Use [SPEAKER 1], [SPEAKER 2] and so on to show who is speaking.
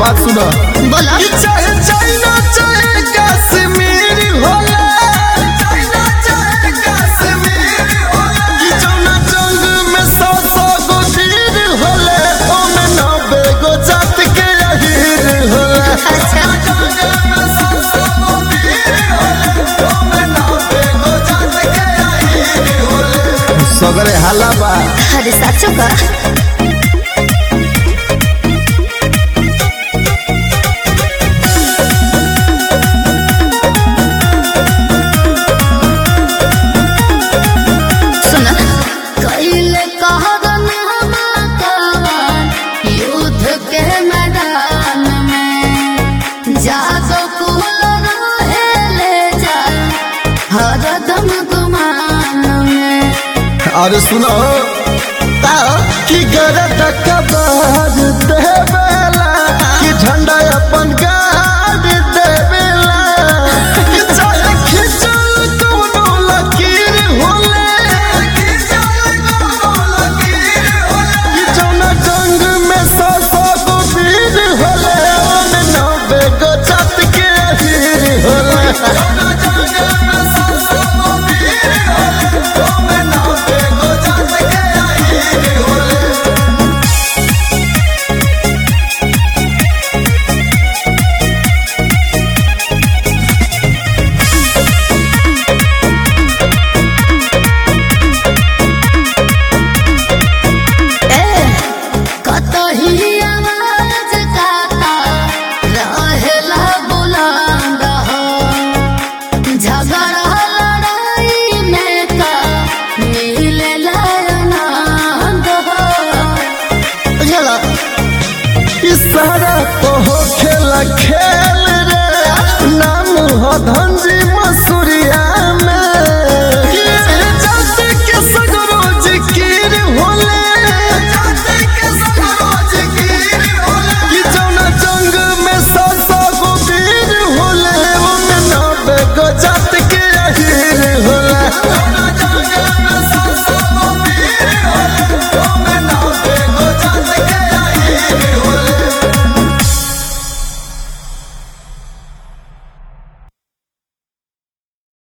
[SPEAKER 1] बात सुनो
[SPEAKER 2] बोलो
[SPEAKER 1] चाहे चाइना चाहे कश्मीर होला चाइना चाहे कश्मीर होला कि जौना जंग में सौ सौ गो वीर होले ओमे नब्बे गो जात के अहीर होला
[SPEAKER 2] अच्छा
[SPEAKER 1] जंग में सौ सौ गो वीर होले ओमे नब्बे गो जात के अहीर होले सगरे हाला बा
[SPEAKER 2] अरे साचो का सुना कैले कहरन हमाकवान युद्ध के मैदान में जागो कुल रहेले जा हरदम गुमान में
[SPEAKER 1] अरे सुनो कि गरद कबार देवेला कि झंडा अपन गाड़ देवेला कि चाहे खिंचल कोनो लकीर होले कि जौना जंग में सौ सौ गो वीर होले ओमे नब्बे गो जात के अहीर होले
[SPEAKER 2] कतही आवाज काता रहेला बुलंद हो झगड़ा लड़ाई में का मिलेला आनंद हो बुझलो
[SPEAKER 1] इशारा तो हो खेला खेल रे नाम हो धनजी मसूरिया में ये जाति के सगरो जिकिर होले कि जौना जंग में सौ सौ गो वीर होले ओमे नब्बे गो जात